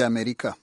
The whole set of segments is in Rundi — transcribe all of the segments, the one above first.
ry'amerika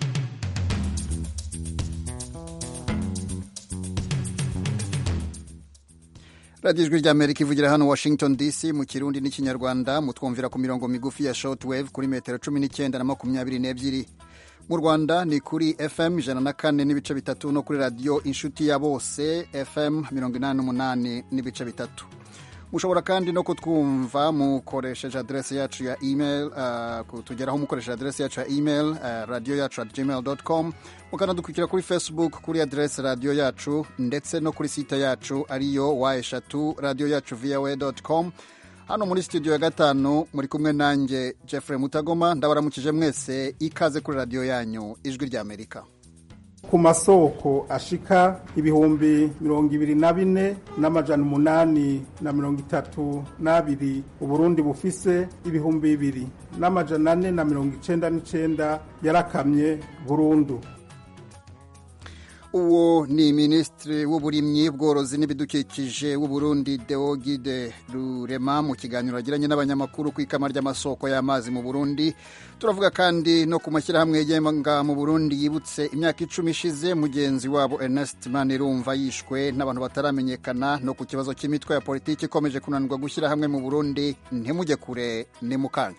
radiyo ijwi ry'amerika ivugira hano washington dc mu kirundi n'ikinyarwanda mutwumvira ku mirongo migufi ya shortwave kuri metero cumi n'icyenda na makumyabiri n'ebyiri mu rwanda ni kuri fm ijana na kane n'ibice bitatu no kuri radiyo inshuti ya bose fm mirongo inani n'umunani n'ibice bitatu mushobora kandi no kutwumva mukoresheje aderesi yacu ya email uh, kutugeraho mukoresheje aderesi yacu ya email uh, radio yacu at gmail com mukanadukurikira kuri facebook kuri aderesi radio yacu ndetse no kuri site yacu ariyo wa eshatu radio yacu voa com hano muri studio ya gatanu muri kumwe nanjye jeffrey mutagoma ndabaramukije mwese ikaze kuri radiyo yanyu ijwi ry'amerika ku masoko ashika ibihumbi mirongo ibiri na bine n'amajana umunani na mirongo itatu n'abiri uburundi bufise ibihumbi bibiri n'amajana ane na mirongo icenda n'icenda yarakamye burundu uwo ni minisitiri w'uburimyi bworozi n'ibidukikije w'uburundi deogide rurema mu kiganiro yagiranye n'abanyamakuru ku ikama ry'amasoko y'amazi mu burundi turavuga kandi no ku mashyirahamwe yigenga mu burundi yibutse imyaka icumi ishize mugenzi wabo ernest manirumva yishwe n'abantu bataramenyekana no ku kibazo cy'imitwe ya politiki ikomeje kunanirwa gushyira hamwe mu burundi ntimujye kure ni mu kanya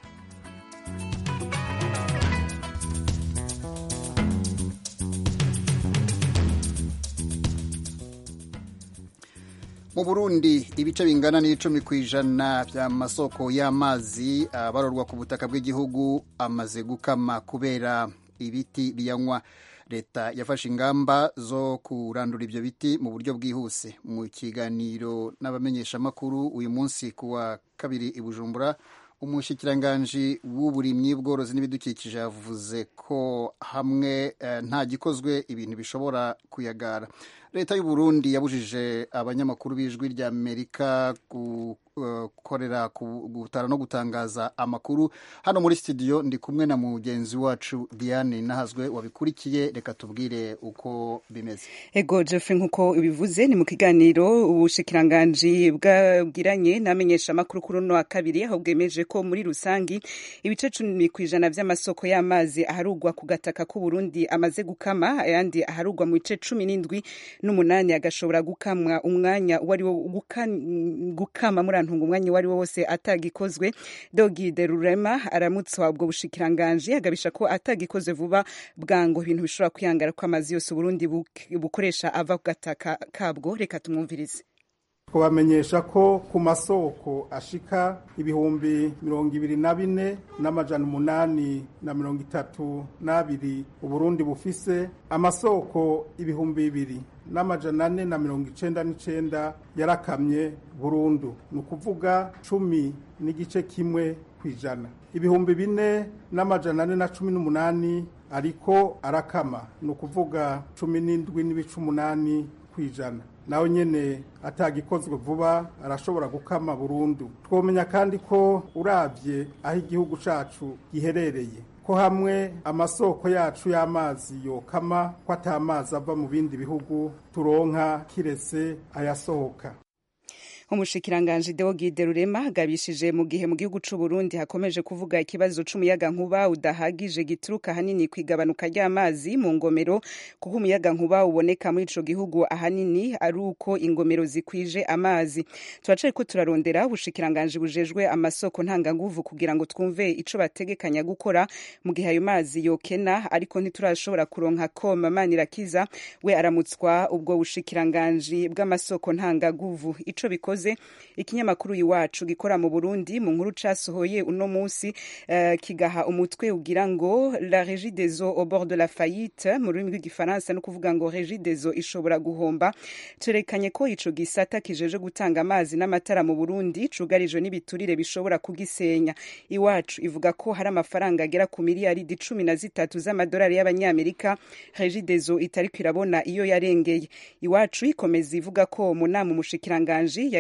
mu burundi ibice bingana n'icumi ku ijana by'amasoko y'amazi abarorwa ku butaka bw'igihugu amaze gukama kubera ibiti biyanywa leta yafashe ingamba zo kurandura ibyo biti mu buryo bwihuse mu kiganiro n'abamenyeshamakuru uyu munsi ku wa kabiri i bujumbura umushikiranganji w'uburimyi bworozi n'ibidukikije yavuze ko hamwe nta gikozwe ibintu bishobora kuyagara leta y'u Burundi yabujije abanyamakuru b'ijwi rya amerika gukorera gutara no gutangaza amakuru hano muri studio ndi kumwe na mugenzi wacu diane nahazwe wabikurikiye reka tubwire uko bimeze ego jeffrey nk'uko ubivuze ni mu kiganiro ubushikiranganji bwabwiranye n'amenyesha amakuru kuri uno wa kabiri aho bwemeje ko muri rusangi ibice cumi ku ijana by'amasoko y'amazi aharugwa ku gataka k'uburundi amaze gukama ayandi aharugwa mu bice cumi n'indwi n'umunani agashobora gukamwa umwanya uwo ari wo gukama muri antunga umwanya uwo ari wo wose atagikozwe dogide rurema aramutswa ubwo bushikiranganji agabisha ko atagikozwe vuba bwango ibintu bishobora kwihangara ko amazi yose uburundi bukoresha ava ku gataka kabwo reka tumwumvirize twabamenyesha ko ku masoko ashika ibihumbi mirongo ibiri na bine n'amajana umunani na mirongo itatu n'abiri uburundi bufise amasoko ibihumbi bibiri n'amajana ane na mirongo icenda n'icenda yarakamye burundu ni ukuvuga cumi n'igice kimwe ku ijana ibihumbi bine n'amajana ane na cumi n'umunani ariko arakama ni ukuvuga cumi n'indwi n'ibice umunani ku ijana nawe nyene atagikozwe vuba arashobora gukama burundu twomenya kandi ko uravye aho igihugu cacu giherereye ko hamwe amasoko yacu y'amazi yokama ko atamazi ava mu bindi bihugu turonka kiretse ayasohoka umushikiranganji Deogide Rurema agabishije mu gihe mu gihugu c'u Burundi hakomeje kuvuga ikibazo c'umuyaga nkuba udahagije gituruka hanini kwigabanuka ry'amazi mu ngomero kuko umuyaga nkuba uboneka muri ico gihugu ahanini ari uko ingomero zikwije amazi turacaye ko turarondera ubushikiranganji bujejwe amasoko ntanganguvu kugira ngo twumve ico bategekanya gukora mu gihe ayo mazi yokena ariko ntiturashobora kuronka ko Manirakiza we aramutswa ubwo bushikiranganji bw'amasoko ntangaguvu ico bikoze ikinyamakuru iwacu gikora mu Burundi mu nkuru casohoye uno munsi uh, kigaha umutwe ugira ngo la régie des eaux au bord de la faillite mu rurimi rw'igifaransa no kuvuga ngo régie des eaux ishobora guhomba cerekanye ko ico gisata kijeje gutanga amazi n'amatara mu Burundi cugarijwe n'ibiturire bishobora kugisenya iwacu ivuga ko hari amafaranga agera ku miliyaridi cumi na zitatu z'amadolari y'abanyamerika régie des eaux itariko irabona iyo yarengeye iwacu ikomeza ivuga ko mu nama umushikiranganji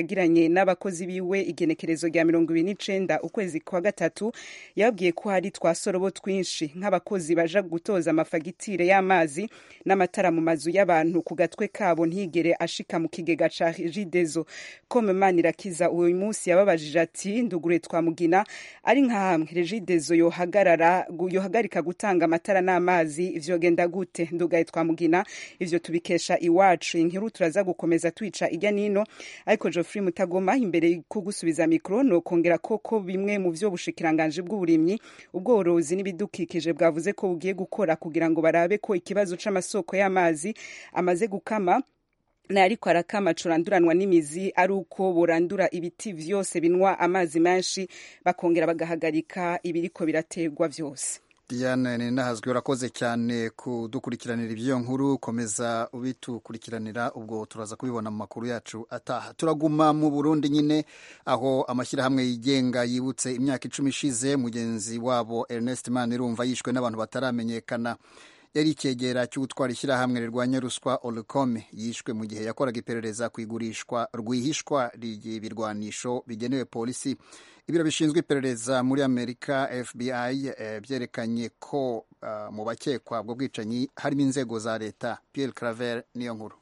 yagiranye n'abakozi biwe igenekerezo rya mirongo ibiri n'icenda ukwezi kwa gatatu yababwiye ko hari twasorobo twinshi nk'abakozi baja gutoza amafagitire y'amazi n'amatara mu mazu y'abantu ku gatwe kabo ntigere ashika mu kigega ca jidezo kome manirakiza uyu munsi yababajije ati ndugure twamugina ari nka hamwe regidezo yohagarara yohagarika gutanga amatara n'amazi vyogenda gute ndugaye twamugina ivyo tubikesha iwacu inkuru turaza gukomeza twica ijya nino ariko Geoffrey Mutagoma imbere ko gusubiza mikro no kongera koko bimwe mu vyo bushikiranganje bw'uburimyi ubworozi n'ibidukikije bwavuze ko bugiye gukora kugira ngo barabe ko ikibazo c'amasoko y'amazi amaze gukama na ariko arakama curanduranwa n'imizi ari uko borandura ibiti vyose binwa amazi menshi bakongera bagahagarika ibiriko biraterwa vyose Diane ninahazwi urakoze cyane kudukurikiranira iby'iyo nkuru komeza ubitukurikiranira ubwo turaza kubibona mu makuru yacu ataha turaguma mu Burundi nyine aho amashyirahamwe yigenga yibutse imyaka icumi ishize mugenzi wabo Ernest Manirumva yishwe n'abantu bataramenyekana yari icyegera cy'utwara ishyirahamwe rirwanya ruswa Olukome yishwe mu gihe yakoraga iperereza ku igurishwa rwihishwa ry'ibirwanisho bigenewe polisi ibiro bishinzwe iperereza muri amerika fbi eh, byerekanye ko uh, mu bakekwa ubwo bwicanyi harimo inzego za leta pierre claver niyo nkuru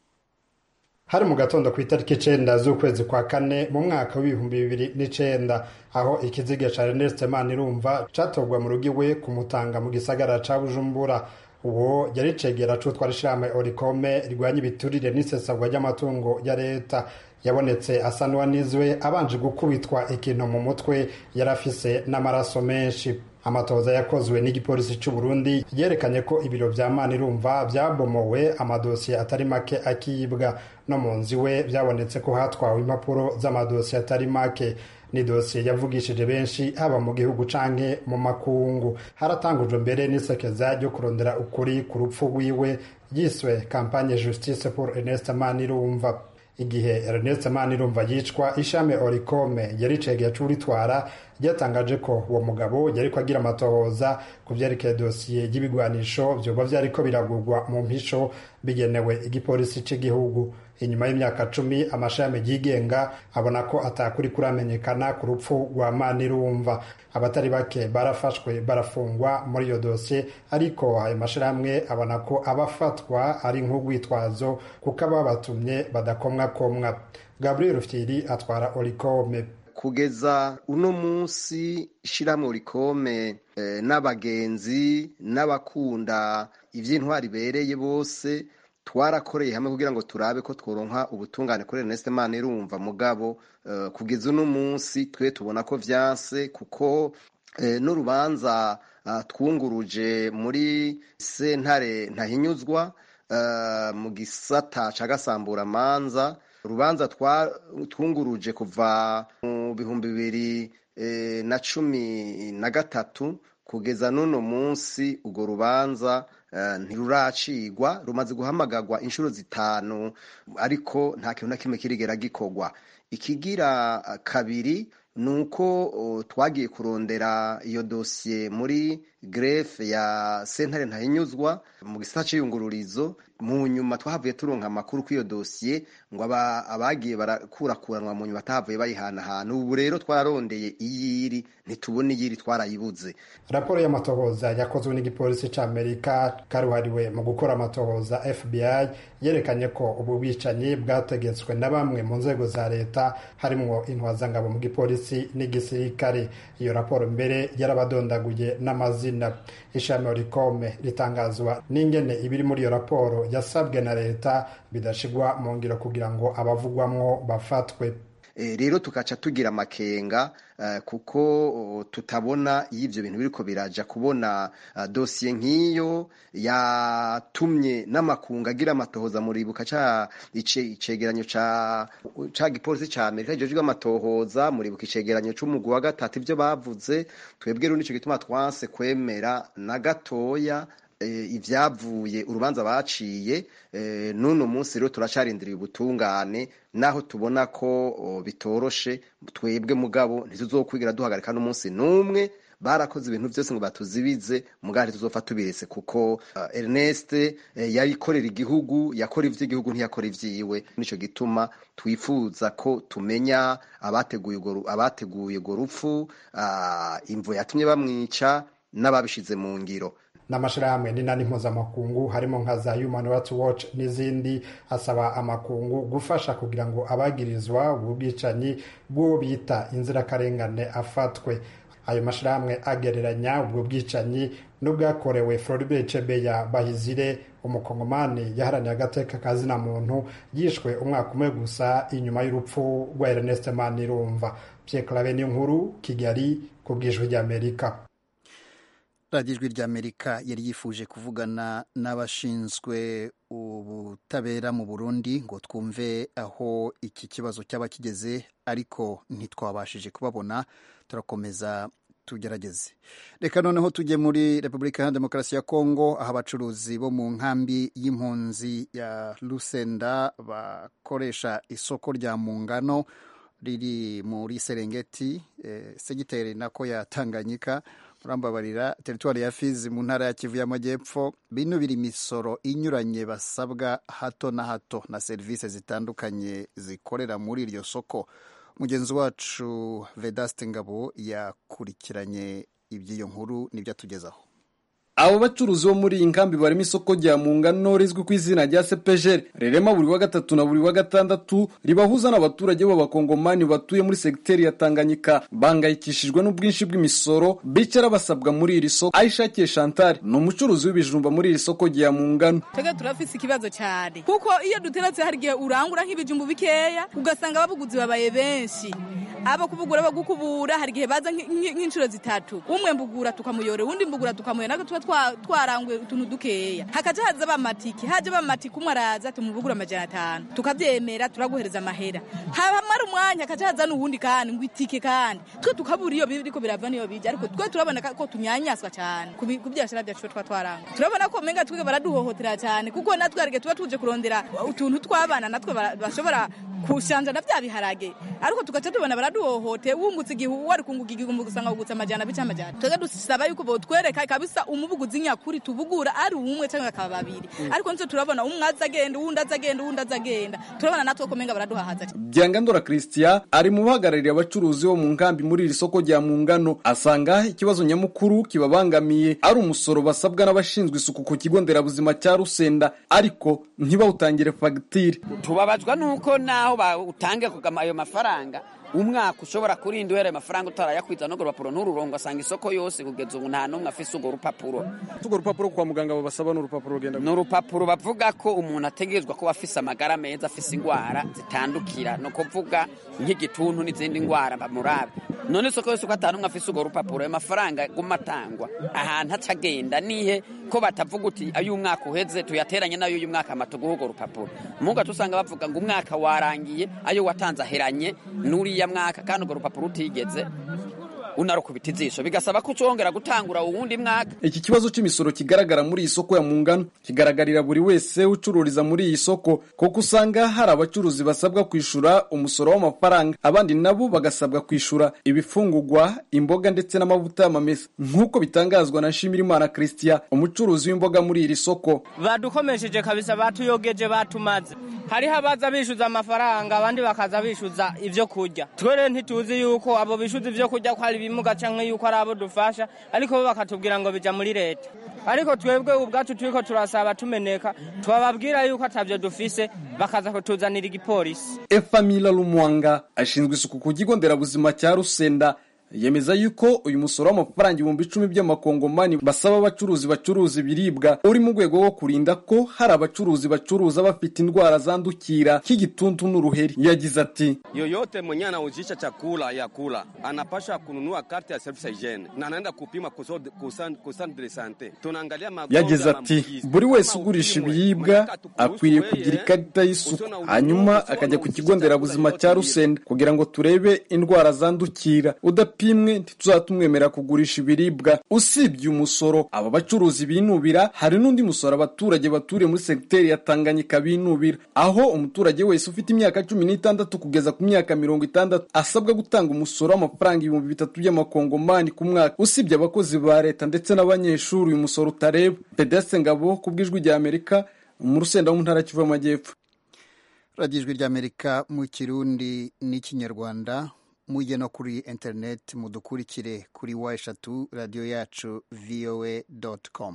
hari mu gatondo ku itariki icenda z'ukwezi kwa kane mu mwaka w'ibihumbi bibiri n'icenda aho ikiziga ca Ernest Manirumva catorwa mu rugo iwe kumutanga mu gisagara ca Bujumbura uwo yari cegera c'utwara ishirahamwe Orikome rirwanya ibiturire n'isesagwa ry'amatungo ya leta yabonetse asa n'uwanizwe abanje gukubitwa ikintu mu mutwe yari afise n'amaraso menshi amatoza yakozwe n'igipolisi cy'u Burundi yerekanye ko ibiro vya Manirumva vyabomowe amadosiye atari make akibwa no mu nzu iwe byabonetse ko hatwawe impapuro z'amadosiye atari make ni dosiye yavugishije benshi haba mu gihugu canke mu makungu haratangujwe mbere n'isekeza ryo kurondera ukuri ku rupfu rwiwe yiswe kampanye justice pour Ernest Manirumva igihe Ernest Manirumva yicwa ishami Orikome yari cegeye c'uritwara ryatangaje ko uwo mugabo yariko agira amatohoza ku vyerekeye dosiye y'ibigwanisho vyoba vyariko biragurwa mu mpisho bigenewe igipolisi c'igihugu inyuma y'imyaka cumi amashami yigenga abona ko atakuri kuramenyekana ku rupfu rwa Manirumva abatari bake barafashwe barafungwa muri iyo dosiye ariko ayo mashirahamwe abona ko abafatwa ari nk'urwitwazo kuko ababatumye badakomwakomwa Gabriel Rufyiri atwara Orikome kugeza uno munsi ishyirahamwe urikome n'abagenzi n'abakunda iby'intwari ibereye bose twarakoreye hamwe kugira ngo turabe ko tworonka ubutungane kuri Ernest Manirumva mugabo kugeza uno munsi twe tubona ko vyanse kuko n'urubanza twunguruje muri sentare ntahinyuzwa mu gisata ca gasamburamanza urubanza twunguruje kuva mu bihumbi bibiri na cumi na gatatu kugeza n'uno munsi urwo rubanza ntiruracigwa rumaze guhamagarwa inshuro zitanu ariko nta kintu na kimwe kirigera gikorwa ikigira kabiri ni uko twagiye kurondera iyo dosiye muri grefe ya sentare ntahinyuzwa mu gisata c'iyungururizo mu nyuma twahavuye turonka amakuru kuri iyo dosiye ngo abagiye barakurakuranwa mu nyuma batahavuye bayihanahana ubu rero twararondeye iyiri ntitubona iyiri twarayibuze raporo y'amatohoza yakozwe n'igipolisi c'amerika karuhariwe mu gukora amatohoza fbi yerekanye ko ubu bwicanyi bwategetswe na bamwe mu nzego za leta harimwo intwazangabo mu gipolisi n'igisirikare iyo raporo mbere yarabadondaguye n'amazina ishami rikome ritangazwa n'ingene ibiri muri iyo raporo yasabwe na leta bidashigwa mu ngiro kugira ngo abavugwamwo bafatwe rero tukaca tugira amakenga kuko tutabona iyo ibyo bintu biriko biraja kubona dosiye nk'iyo yatumye n'amakungu agira amatohoza muribuka ca icegeranyo ca gipolisi ca amerika kijejwe amatohoza muribuka icegeranyo c'umugwi wa gatatu ivyo bavuze twebwe rero nico gituma twanse kwemera na gatoya ibyavuye urubanza baciye n'uno munsi rero turacarindiriye ubutungane naho tubona ko bitoroshe twebwe mugabo ntituzokwigira duhagarika n'umunsi n'umwe barakoze ibintu byose ngo batuzibize mugari tuzopfa tubiretse kuko uh, Ernest eh, yayikorera igihugu yakora ivy'igihugu ntiyakora ivyiwe nico gituma twifuza ko tumenya abateguye urwo abateguye urwo rupfu uh, imvo yatumye bamwica n'ababishize mu ngiro n'amashirahamwe n'inani mpuzamakungu harimo nka za human rights watch n'izindi asaba amakungu gufasha kugira ngo abagirizwa ubu bwicanyi bw'uwo bita inzirakarengane afatwe ayo mashirahamwe agereranya ubwo bwicanyi n'ubwakorewe Floribert Chebeya Bahizire umukongomani yaharaniye agateka ka zina muntu yishwe umwaka umwe gusa inyuma y'urupfu rwa Ernest Manirumva Pierre Claver nkuru Kigali ku bwijwi ry'Amerika radiyo ijwi ry'amerika yari yifuje kuvugana n'abashinzwe ubutabera mu burundi ngo twumve aho iki kibazo cyaba kigeze ariko ntitwabashije kubabona turakomeza tugerageze reka noneho tujye muri repubulika ya demokarasi ya kongo aho abacuruzi bo mu nkambi y'impunzi ya lusenda bakoresha isoko rya mungano riri muri serengeti eh, segiteri nako ya tanganyika murambabarira teritwari ya fizi mu ntara ya kivu y'amajyepfo binubira imisoro inyuranye basabwa hato na hato na serivisi zitandukanye zikorera muri iryo soko mugenzi wacu vedaste ngabo yakurikiranye iby'iyo nkuru n'ibyo atugezaho abo bacuruzi bo muri iyi nkambi barimo isoko rya mungano rizwi ku izina rya sepejeri rirema buri wa gatatu na buri wa gatandatu ribahuza n'abaturage b'abakongomani batuye muri segiteri ya tanganyika bangayikishijwe n'ubwinshi bw'imisoro bicara basabwa muri iri soko ayishakiye chantal ni umucuruzi w'ibijumba muri iri soko rya mungano twebwe turafise ikibazo cyane kuko iyo duteretse hari igihe urangura nk'ibijumbu bikeya ugasanga ababuguzi babaye benshi abo kubugura bagukubura hari igihe baza nk'inshuro zitatu umwe mbugura tukamuyora uwundi mbugura tukamuyora natwe tuba twaranguye utuntu dukeya hakaja haza bamatiki haje bamatiki umwe araza tumubugura amajana atanu tukabyemera turaguhereza amahera hamara umwanya hakaja haza n'uwundi kandi ngo itike kandi twe tukabura iyo biriko birava niyo bija ariko twe turabona ko tunyanyaswa cyane ku byashara byacu twa twaranga turabona ko menga twebwe baraduhohotera cyane kuko natwe hari tuba tuje kurondera utuntu tw'abana natwe bashobora kushanja na bya biharage ariko tugaca tubona baraduhohote wungutse igihe wari kunguka igihumbi gusanga wugutse amajana bica amajana twebwe dusaba yuko botwereka kabisa umubuguzi nyakuri tubugura ari umwe cyangwa akaba babiri ariko nitwe turabona umwe aza agenda uwundi aza agenda uwundi aza agenda turabona natwe ko menga baraduhahaza byangandora christian ari mu bahagarariye abacuruzi bo mu nkambi muri iri soko rya mungano asanga ikibazo nyamukuru kibabangamiye ari umusoro basabwa n'abashinzwe isuku ku kigo nderabuzima cya rusenda ariko ntibawutangire fagitire tubabazwa nuko naho bawutange kugama ayo mafaranga umwaka ushobora kurinda uhereye amafaranga utarayakwiza n'urwo rupapuro ntururongo asanga isoko yose kugeza ubu nta n'umwe afise urwo rupapuro urwo rupapuro kwa muganga babasaba n'urupapuro rugenda ni urupapuro bavuga ko umuntu ategerezwa kuba afise amagara meza afise indwara zitandukira ni ukuvuga nk'igituntu n'izindi ndwara bamurabe none isoko yose uko atanu umwe afise urwo rupapuro ayo mafaranga guma atangwa ahantu aca agenda nihe ko batavuga uti ayo umwaka uheze tuyateranye n'ayo uyu mwaka amatuguha urwo rupapuro muga tusanga bavuga ngo umwaka warangiye ayo watanze aheranye n'uriya mwaka kandi urwo rupapuro utigeze unarukubita ijisho bigasaba ko ucongera gutangura uwundi mwaka iki kibazo cy'imisoro kigaragara muri iyi soko ya mungano kigaragarira buri wese ucururiza muri iyi soko kuko usanga hari abacuruzi basabwa kwishyura umusoro w'amafaranga abandi nabo bagasabwa kwishyura ibifungugwa imboga ndetse n'amavuta y'amamesa nk'uko bitangazwa na nshimirimana christian umucuruzi w'imboga muri iri soko badukomesheje kabisa batuyogeje batumaze hariho abaza bishyuza amafaranga abandi bakaza bishyuza ibyo kurya twere ntituzi yuko abo bishyuza ibyo kurya ko hari ibimuga cyangwa yuko ari abo dufasha ariko bo bakatubwira ngo bijya muri leta ariko twebwe ubwacu turiko turasaba tumeneka twababwira yuko atabyo dufise bakaza kutuzanira igipolisi efamila lumwanga ashinzwe isuku ku kigo nderabuzima cya rusenda yemeza yuko uyu musoro w'amafaranga ibihumbi icumi by'amakongomani basaba abacuruzi bacuruza ibiribwa uri mu rwego rwo kurinda ko hari abacuruzi bacuruza bafite indwara zandukira nk'igituntu n'uruheri yagize ati yoyote mwenye anauzisha chakula ya kula anapasha kununua karte ya service hygiene na anaenda kupima kusante de sante tunaangalia yagize ati buri wese ugurisha ibiribwa akwiriye kugira ikarita y'isuku hanyuma akajya ku kigo nderabuzima cya rusenda kugira ngo turebe indwara zandukira udapima idapimwe ntituzatumwemera kugurisha ibiribwa usibye umusoro aba bacuruzi binubira hari n'undi musoro abaturage baturiye muri segiteri ya tanganyika binubira aho umuturage wese ufite imyaka cumi n'itandatu kugeza ku myaka mirongo itandatu asabwa gutanga umusoro w'amafaranga ibihumbi bitatu by'amakongomani ku mwaka usibye abakozi ba leta ndetse n'abanyeshuri uyu musoro utareba pedeste ngabo ku bw'ijwi rya amerika mu rusenda wo mu ntara kivu y'amajyepfo radiyo ijwi ry'amerika mu kirundi n'ikinyarwanda mujye no kuri interineti mudukurikire kuri wa eshatu radiyo yacu voa doti komu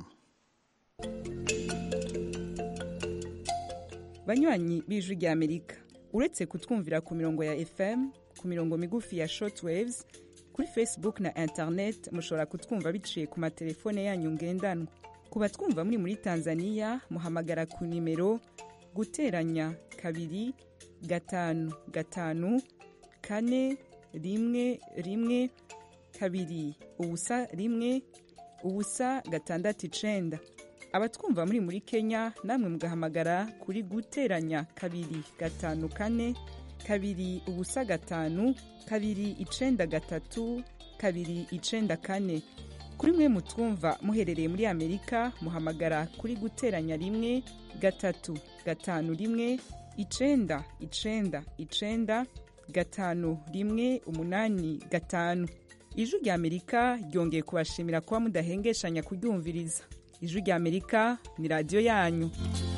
banywanyi b'ijwi rya amerika uretse kutwumvira ku mirongo ya fm ku mirongo migufi ya shortwaves kuri facebook na internet mushobora kutwumva biciye ku matelefone yanyu ngendanwa ku batwumva muri muri tanzania muhamagara ku nimero guteranya kabiri gatanu gatanu kane rimwe rimwe kabiri ubusa rimwe ubusa gatandatu icenda abatwumva muri muri kenya namwe mugahamagara kuri guteranya kabiri gatanu kane kabiri ubusa gatanu kabiri icenda gatatu kabiri icenda kane kuri mwe mutwumva muherereye muri amerika muhamagara kuri guteranya rimwe gatatu gatanu rimwe icenda icenda icenda gatanu rimwe umunani gatanu ijwi rya amerika ryongeye kubashimira kuba mudahengeshanya kuryumviriza ijwi rya amerika ni radiyo yanyu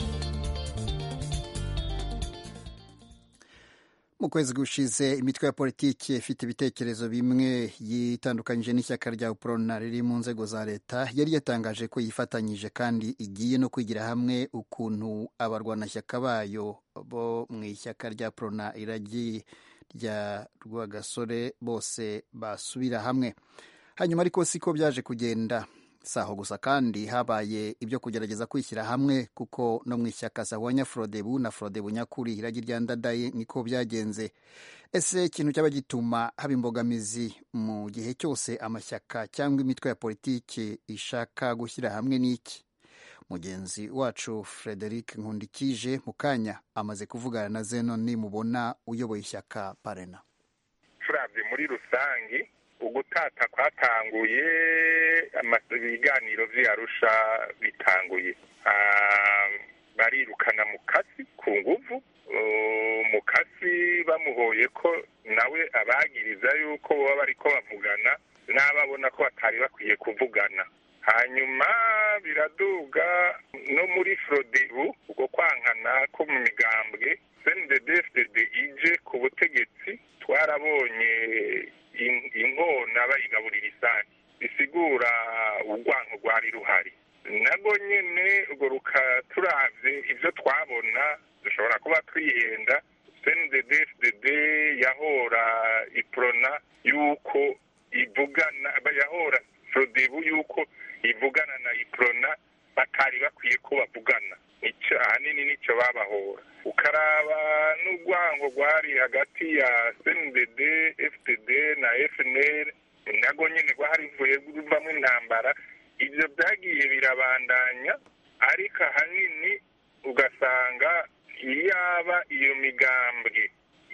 mu kwezi gushize imitwe ya politiki ifite ibitekerezo bimwe yitandukanyije n'ishyaka rya uprona riri mu nzego za leta yari yatangaje ko yifatanyije kandi igiye no kwigira hamwe ukuntu abarwanashyaka bayo bo mu ishyaka rya prona iragi rya rwagasore bose basubira hamwe hanyuma ariko siko byaje kugenda saho gusa kandi habaye ibyo kugerageza kwishyira hamwe kuko no mu ishyaka sahwanya frodebu na frodebu nyakuri iragi rya ndadaye niko byagenze ese ikintu cyaba gituma haba imbogamizi mu gihe cyose amashyaka cyangwa imitwe ya politiki ishaka gushyira hamwe n'iki mugenzi wacu frederic nkundikije mu kanya amaze kuvugana na zenon nimubona uyoboye ishyaka parena turabye muri rusange ugutata kwatanguye ibiganiro vy'arusha bitanguye barirukana mukasi ku nguvu mukasi bamuhoye ko nawe abagiriza yuko baba bariko bavugana n'ababona ko batari bakwiye kuvugana hanyuma biraduga no muri frodebu ubwo kwankana ko mu migambwe cnddd ije ku butegetsi twarabonye inkona bayigaburira isake bisigura urwango rwari ruhari nabwo nyine urwo rukaturavye ibyo twabona dushobora kuba twihenda cnddd yahora iprona yuko ivugana yahora frodebu yuko ivugana na iprona batari bakwiye ko bavugana nicyo ahanini nicyo babahora ukaraba n'urwango rwari hagati ya cndd fdd na fnr nago nyine rwarivuye ruvamo intambara ibyo byagiye birabandanya ariko ahanini ugasanga yaba iyo migambwe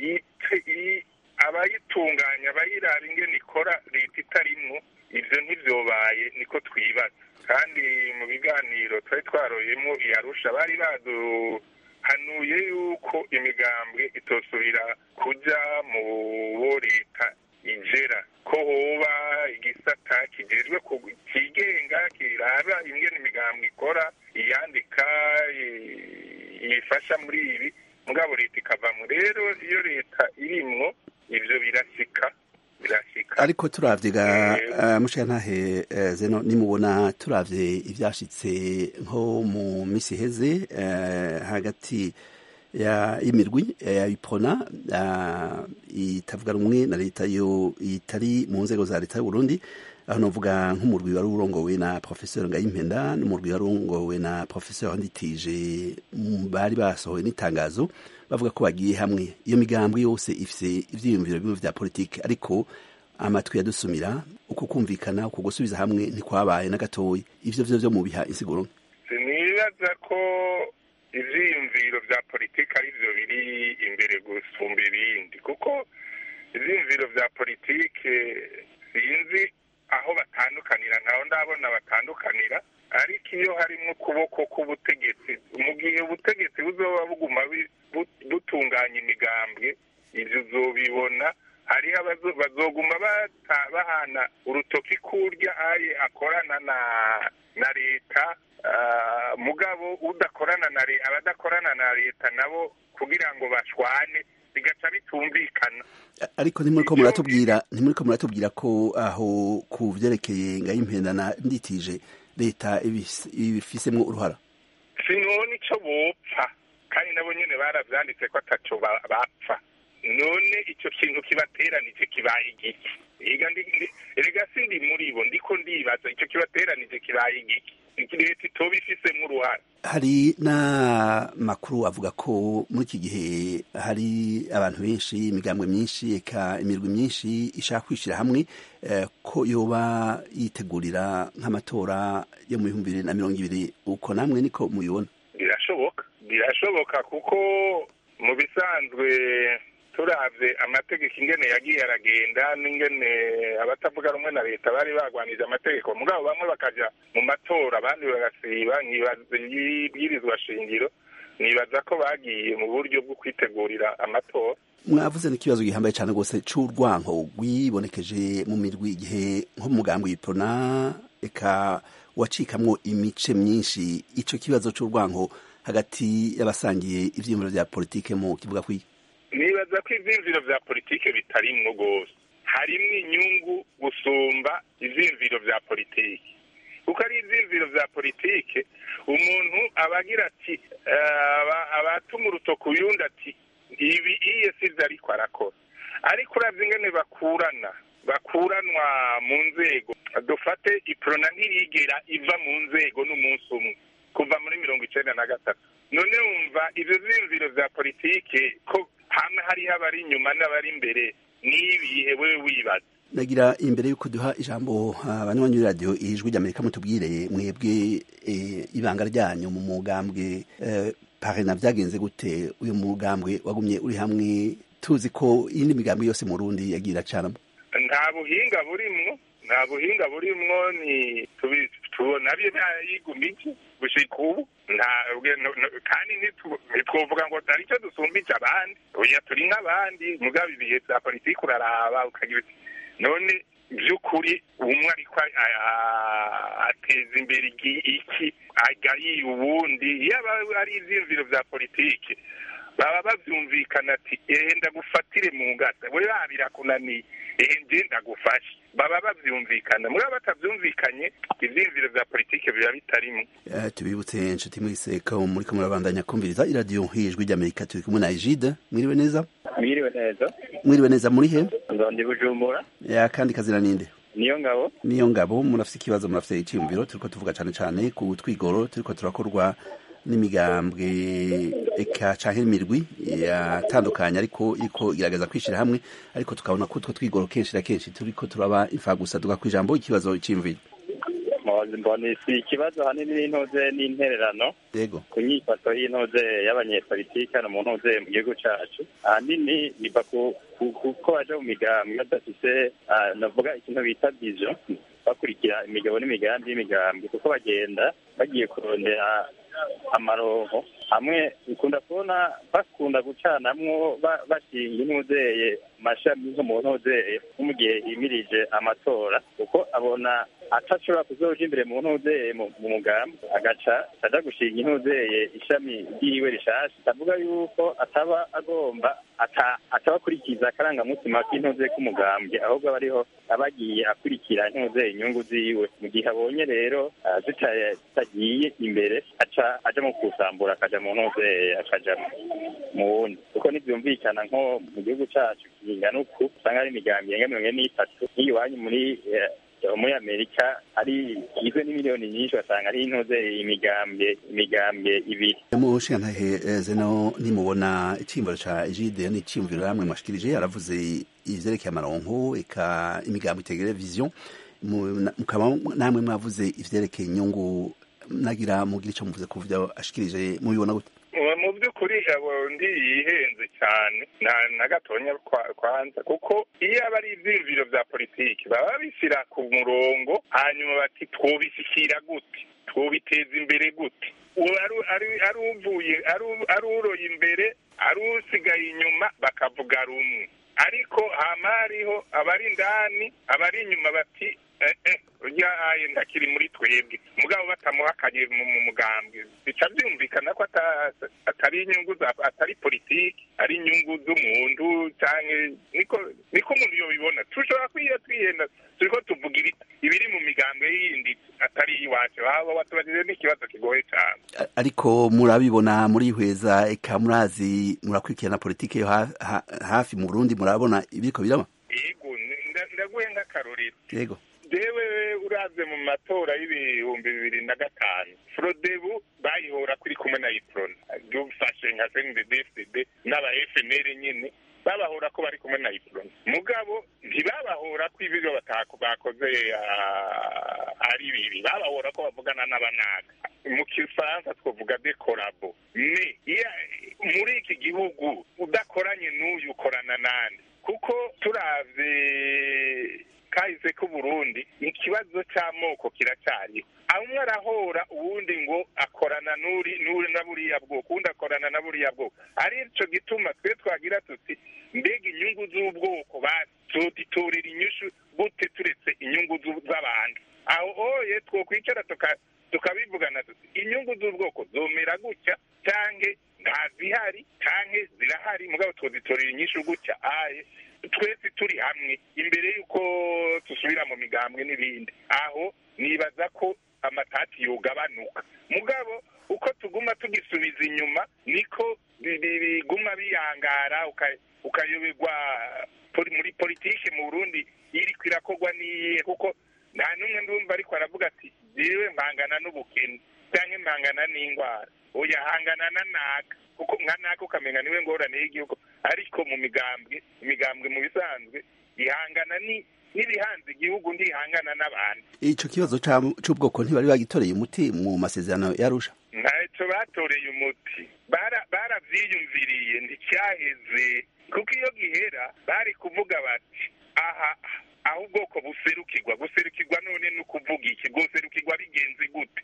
abayitunganya abayiraba ingene ikora leta itarimwo ibyo ntibyobaye niko twibaza kandi mu biganiro twari twaroyemo iyarusha bari baduhanuye yuko imigambwe itosubira kujya mu bo leta igera ko hoba igisata kijejwe kigenga kiraba ingene imigambwe ikora iyandika yifasha muri ibi mugabo leta ikavamo rero iyo leta irimwo ivyo birasika ariko turavye ga uh, mushikantahe uh, zeno nimubona turavye ivyashitse nko mu misi heze uh, hagati ya imirwi ya ipona itavuga rumwe na leta yo itari mu nzego za leta y'u Burundi aho novuga nk'umurwi wari urongowe na professeur Ngayimpenda n'umurwi wari urongowe na professeur Nditije bari basohoye n'itangazo bavuga ko bagiye hamwe iyo migambwe yose ifise ivyiyumviro bimwe vya politike ariko amatwi yadusumira uko kumvikana uko gusubiza hamwe ntikwabaye na gatoyi ivyo vyo vyo mubiha insiguro sinibaza ko ivyiyumviro vya politike ari vyo biri imbere gusumba ibindi kuko ivyiyumviro vya politike sinzi aho batandukanira ntaho ndabona batandukanira ariko iyo harimo ukuboko k'ubutegetsi mu gihe ubutegetsi buzoba buguma butunganya imigambwe ibyo uzobibona hariho bazoguma bahana urutoki kurya aye akorana na na leta mugabo udakorana na leta abadakorana na leta nabo kugira ngo bashwane bigaca bitumvikana ariko ntimuriko muratubwira ntimuriko muratubwira ko aho ku vyerekeye ngaho impendana nditije leta ibifisemwo uruhara sinone ico bopfa kandi nabo nyene baravyanditse ko ataco bapfa none ico kintu kibateranije kibaye igiki erega sindi muri bo ndiko ndibaza ico kibateranije kibaye igiki leta itoba ifisemwo uruhara hari n'amakuru avuga ko muri iki gihe hari abantu benshi imigambwe myinshi eka imirwi myinshi ishaka kwishyira hamwe ko yoba yitegurira nk'amatora yo mu bihumbi bibiri na mirongo ibiri uko namwe niko mubibona birashoboka birashoboka kuko mu bisanzwe turavye amategeko ingene yagiye aragenda n'ingene abatavuga rumwe na leta bari bagwanije amategeko mugabo bamwe bakaja mu matora abandi bagasiba ibwirizwa shingiro nibaza ko bagiye mu buryo bwo kwitegurira amatora mwavuze n'ikibazo gihambaye cyane rwose c'urwanko rwibonekeje mu mirwi igihe nko mu mugambi w'iprona eka wacikamwo imice myinshi ico kibazo c'urwanko hagati y'abasangiye ivyiyumviro vya politike mu kivuga kwiki nibaza ko ivyiyumviro vya politike bitarimwo rwose harimwo inyungu gusumba ivyiyumviro vya politike kuko ari ivyiyumviro vya politike umuntu aba agira ati abatuma urutoki uyundi ati ibi iye sivyo ariko arakora ariko uravye ingene bakurana bakuranwa mu nzego dufate iprona ntirigera iva mu nzego n'umunsi umwe kuva muri mirongo icenda na gatatu none wumva ivyo vyiyumviro vya politike ko hamwe hariho abari inyuma n'abari imbere n'ibihe wewe wibaza nagira imbere y'uko duha ijambo abanywanyi b'iradiyo ijwi ry'amerika mutubwire mwebwe ibanga ryanyu mu mugambwe parena byagenze gute uyu mugambwe wagumye uri hamwe tuzi ko iyindi migambwe yose mu rundi yagira acanamo nta buhinga burimwo nta buhinga burimwo ni tubona byo yigumije gushika ubu kandi ntitwovuga ngo hari icyo dusumbije abandi oya turi nk'abandi mugabo ibihe bya politiki uraraba ukagira none by'ukuri umwe ariko ateza imbere iki agayiye ubundi iyo ari ivyiyumviro vya politike baba bavyumvikana ati ehe ndagufatire mu ngata we birakunaniye ehe nje ndagufashe baba bavyumvikana mugabo batavyumvikanye ivyiyumviro vya politike biba bitarimwo uh, tubibutse inshuti mwese ko muriko murabandanya kumviriza iradiyo hijwi ry'amerika turi kumwe na ejide mwiriwe neza mwiriwe neza mwiriwe neza muri he nzondi bujumbura ya kandi kazina ninde niyo ngabo niyo ngabo murafite ikibazo murafite icyiyumviro turiko tuvuga cane cane ku twigoro turiko turakorwa n'imigambwe eka canke imirwi yatandukanye ariko iriko igerageza kwishira hamwe ariko tukabona ko utwo twigoro kenshi na kenshi turiko turaba imfagusa duga kw'ijambo ikibazo c'imviro mbona si ikibazo hanini n'intuze n'intererano yego ku nyifato y'intuze y'abanyepolitike hano mu ntuze mu gihugu cacu ahanini biva kuko baja mu migambwe badafise navuga ikintu bita vision bakurikira imigabo n'imigambi y'imigambi kuko bagenda bagiye kurondera amaronko hamwe ukunda kubona bakunda gucanamwo bashinga intuzeye amashami nko mu ntuzeye nko mu gihe himirije amatora kuko abona atashobora kuzoja imbere mu ntuzeye mu mugambi agaca aja gushinga intuzeye ishami ryiwe rishasha ndavuga yuko ataba agomba ataba akurikiza akarangamutima k'intuze k'umugambwe ahubwo aba ariho aba agiye akurikira intuzeye inyungu ziwe mu gihe abonye rero zitagiye imbere aca aja mu kusambura akaja mu ntuzeye akaja mu wundi kuko ntibyumvikana nko mu gihugu cacu kingana uku usanga hari imigambi irenga mirongo ine n'itatu nk'iyiwanyu muri muri amerika ari igizwe n'imiliyoni nyinshi basanga ari intuze imigambwe imigambwe ibiri mushigantahe zeno nimubona iciyumviro ca ejide ni iciyumviro namwe mwashikirije aravuze ivyerekeye amaronko eka imigambo itegere vision mukaba namwe mwavuze ivyerekeye inyungu nagira mugira ico muvuze ku vyo ashikirije mubibona gute mu by'ukuri ukuri abo ndi yihenze cyane nta na gatonya kwa- kwanza kuko iyo aba ari ibyiyumviro bya politiki baba babishyira ku murongo hanyuma bati twobishyikira gute twobiteza imbere gute uwo ari- ari- ari uvuye ari u- ari uroye imbere ari usigaye inyuma bakavuga rumwe ariko hama hariho abari indani abari inyuma bati eh, eh, urya aye ndakiri muri twebwe mugabo batamuhakanye mu mu mugambwe bica byumvikana ko ata- atari inyungu za atari politiki ari inyungu z'umuntu canke niko niko umuntu yobibona tushobora kwiyo twihenda turiko tuvuga ibi- ibiri mu migambwe yindi atari iwacu waba watubajije n'ikibazo kigoye cane A- ariko murabibona murihweza eka murazi murakurikirana politike yo ha- ha- hafi mu Burundi murabona ibiriko biraba yego nda- ndaguhe nk'akarorero yego jewe uravye mu matora y'ibihumbi bibiri na gatanu frodebu bayihora kuri kumwe na iprona dufashe nka cndfdd n'aba fnr nyine babahora ko bari kumwe na iprona mugabo ntibabahora ko ibiro batako bakoze ah, ari bibi babahora ko bavugana n'abanaga mu kifaransa twavuga de korabo ne iya- muri iki gihugu udakoranye n'uyu ukorana nande kuko turavye kahise k'uburundi ikibazo c'amoko kiracyariho umwe arahora uwundi ngo akorana n'uri n'uri na buriya bwoko uwundi akorana na buriya bwoko ari ico gituma twe twagira tuti mbega inyungu z'ubwoko bazotitorera inyishu gute turetse inyungu z'u- z'abantu aho oye twokwicara tuka- tukabivugana tuti inyungu z'ubwoko zomera gutya canke ntazihari canke zirahari mugabo twozitorera inyishu gutya aye twese turi hamwe imbere y'uko dusubira mu migambwe n'ibindi aho nibaza ko amatati yogabanuka mugabo uko tuguma tugisubiza inyuma niko bi- bi- biguma biyangara uka- ukayoberwa poli- muri politike mu burundi iriko irakorwa n'iyihe kuko nta n'umwe ndumva ariko aravuga ati jewe mpangana n'ubukene canke mpangana n'indwara oya hangana na naka kuko nka naka ukamenya niwe ngorane y'igihugu ariko mu migambwe imigambwe mu bisanzwe ihangana ni n'ibihanze igihugu ndihangana n'abantu ico kibazo ca- c'ubwoko ntibari bagitoreye umuti mu masezerano yarusha ntacyo batoreye umuti Bara- baravyiyumviriye nticyaheze kuko iyo gihera bari kuvuga bati aha aho ubwoko buserukirwa guserukirwa none ni ukuvuga iki bwoserukirwa bigenze gute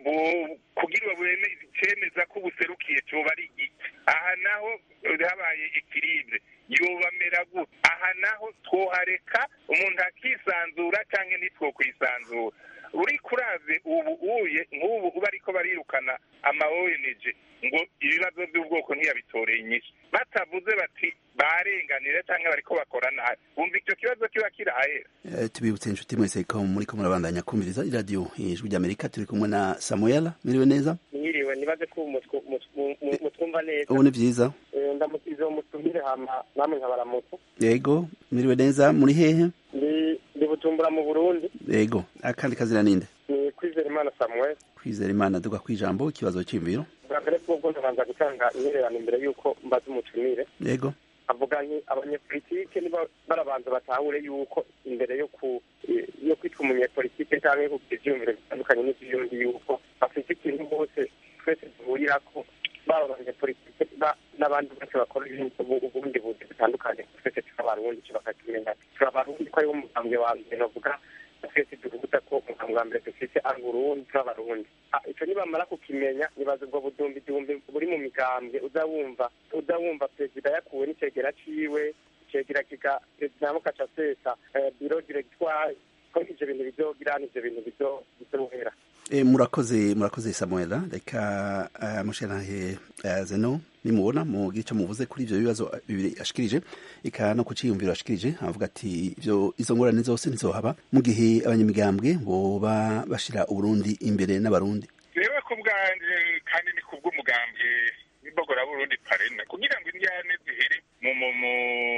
Bu- kugira bweme cemeza ko buserukiye coba ari iki aha naho habaye ikiribwe yobamera gute aha naho twohareka umuntu akisanzura canke ntitwokwisanzura uri kurave ubu uye nk'ubu uba ariko barirukana ama ONG ngo ibibazo by'ubwoko ntiyabitoreye inyishu batavuze bati barenganire cyangwa bariko bakora nabi wumva icyo kibazo kiba kirahera Eh, tubibutse inshuti mwese ko muriko murabandanya kumviriza iradiyo ijwi ry'amerika turi kumwe na samuel miriwe neza mwiriwe nibaze ko mutwu- mutwu- mu- mutwumva neza ubu ni vyiza Eh, ndamukize uwo mutumire hama namwe nkabaramutsa yego miriwe neza muri hehe ndi ndi bujumbura mu burundi yego akandi kazina ninde ni kwizera imana samuel kwizera imana duga kwijambo ikibazo c'imviro bwa mbere bwobwo ndabanza gutanga intererano imbere y'uko mbaza umutumire yego avuga nti abanyepolitike niba barabanza batahure yuko imbere yo ku yo kwitwa umunyepolitike cyangwa yo kugira ivyiyumviro bitandukanye n'ivy'undi yuko bafite ikintu bose twese duhurirako baba abanyepolitike ba- n'abandi bose bakora ibintu ubu- ubundi buzi butandukanye twese turi abarundi ico bakakimenya turi abarundi ko ariwo mugambwe wa mbere novuga twese duhuza ko umugambwe wa mbere dufise ari uburundi turi abarundi Ah, ico nibamara kukimenya nibaza ubwo budumbi dumbi buri mu migambwe uza wumva uza wumva perezida yakuwe n'icegera ciwe icegera kiga perezida mukaca sesa eh, biro directoire ko ivyo bintu bizogira n'ivyo bintu bizo- bizohera E, murakoze murakoze samuel reka uh, mushanahe uh, zeno nimubona mugira ico muvuze kuri ivyo bibazo bibiri ashikirije eka no kuciyumviro ashikirije avuga ati ivyo izo ngorane zose ntizohaba mu gihe abanyamigambwe boba bashira uburundi imbere n'abarundi jewe ku bwanje kandi ni kubw'umugambwe w'imbogora burundi parena kugira ngo indyane zihere mu mu mu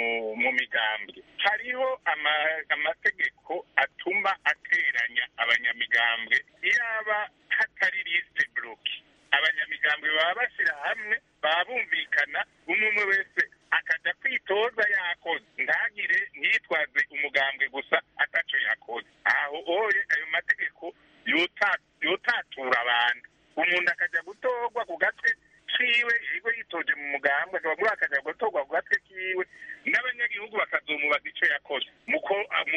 mu migambwe hariho ama- amategeko atuma ateranya abanyamigambwe yaba hatari liste bloki abanyamigambwe baba bashyira hamwe baba bumvikana umwe umwe wese akaja kwitoza yakoze ntagire ntiyitwaze umugambwe gusa ataco yakoze aho oye ayo mategeko yota- yotatura abantu umuntu akaja gutorwa ku gatwe ciwe yiwe yitoje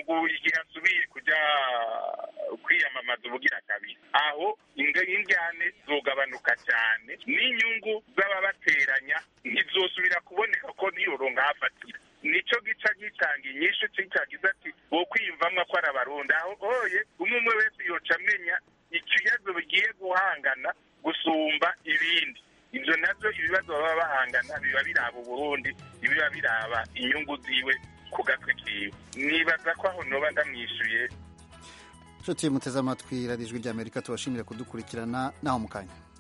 igihe asubiye kujya kwiyamamaza ubugira kabiri aho injyane zogabanuka cyane n'inyungu z'ababateranya ntizosubira kuboneka ko niyoronka hafatira nicyo gica gitanga inyishu cyagize ati wo kwiyumvamwo ko ari abarundi aho hoye umwe umwe wese yoca amenya ikibazo bigiye guhangana gusumba ibindi ibyo nabyo ibibazo baba bahangana biba biraba uburundi biba biraba inyungu ziwe ku gatwe kiwe nibaza ko aho noba ndamwishyuye nshuti muteze amatwi radiyo ijwi ry'amerika tubashimire kudukurikirana naho mu kanya